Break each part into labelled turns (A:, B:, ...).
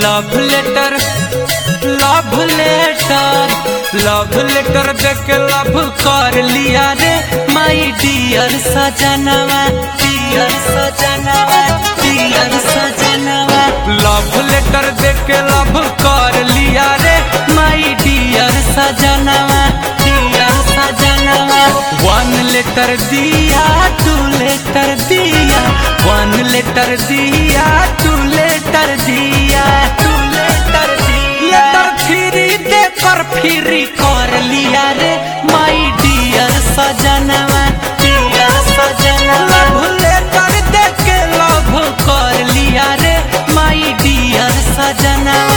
A: love letter love letter love letter देके love कर लिया रे माई डियर सजनवा डियर सजनवा डियर सजनवा लव लेटर देके लव कर लिया रे माई डियर सजनवा डियर सजनवा वन लेटर दिया टू लेटर दिया वन लेटर दिया टू लेटर दिया टू लेटर दिया लेटर थ्री देकर फ्री कर लिया रे माई डियर सजनवा डियर सजनवा लव लेटर देके लव कर लिया रे माई डियर सजनवा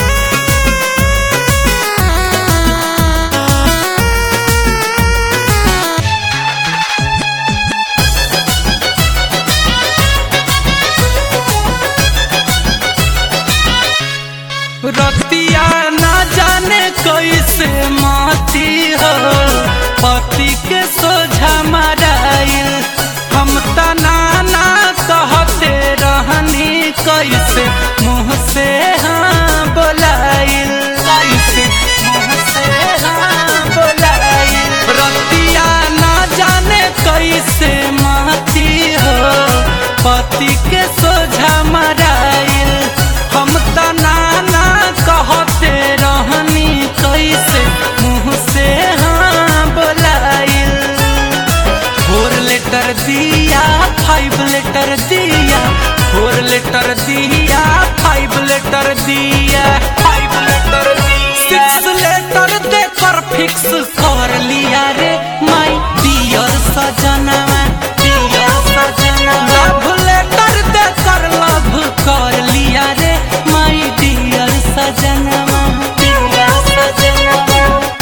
A: रतिया ना जाने कैसे माती हो पति के सोझा मराइल हम तना ना कहते रहनी कैसे मुँह से हाँ बोलाइल कैसे मुँह से हाँ बोलाइल रतिया ना जाने कैसे माती हो पति के सोझा मराइल हम तना ना कहते रहनी कैसे मुँह से हाँ बोलाइल फोर लेटर दिया फाइव लेटर दिया फोर लेटर दिया फाइव लेटर दिया फाइव लेटर सिक्स लेटर देकर फिक्स कर लिया रे माई डियर सजनवा डियर सजनवा लव लेटर देकर लव कर लिया रे माई डियर सजनवा डियर सजनवा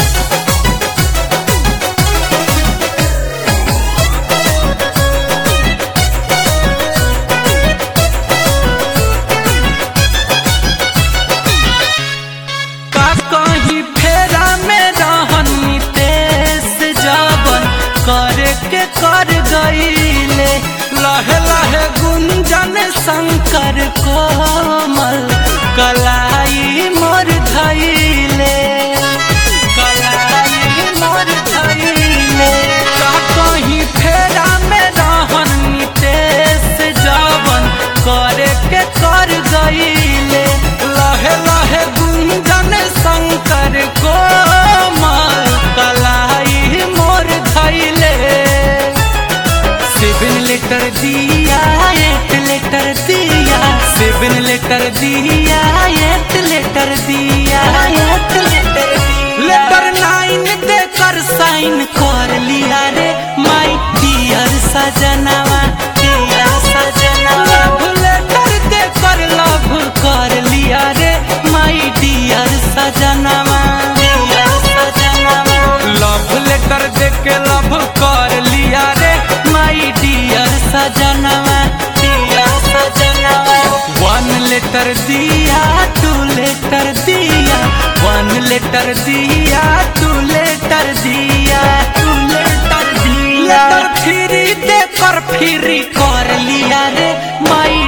A: का कहीं फेरा में रहनी तेस जबन करे के कर गईले लहे लहे गुंजन शंकर कोमल कलाई मोर धैले कलाई मोर धैले का कहीं फेरा में रहनी तेस जबन करे के कर गईले लहे लहे गुंजन शंकर कोमल कलाई मोर धैले सेवन लेटर दिया एट लेटर दिया सेवन लेटर दिया एट लेटर दिया एट लेटर लेटर नाइन देकर साइन कर लिया रे माई डियर सजनवा डियर सजनवा लव लेटर देकर लव कर लिया रे माई डियर सजनवा डियर सजनवा लव लेटर देके लव कर लिया रे माई डियर सजनवा डियर सजनवा वन लेटर दिया टू लेटर दिया वन लेटर दिया टू लेटर दिया टू लेटर दिया लेटर फ्री देकर फ्री कर लिया रे माई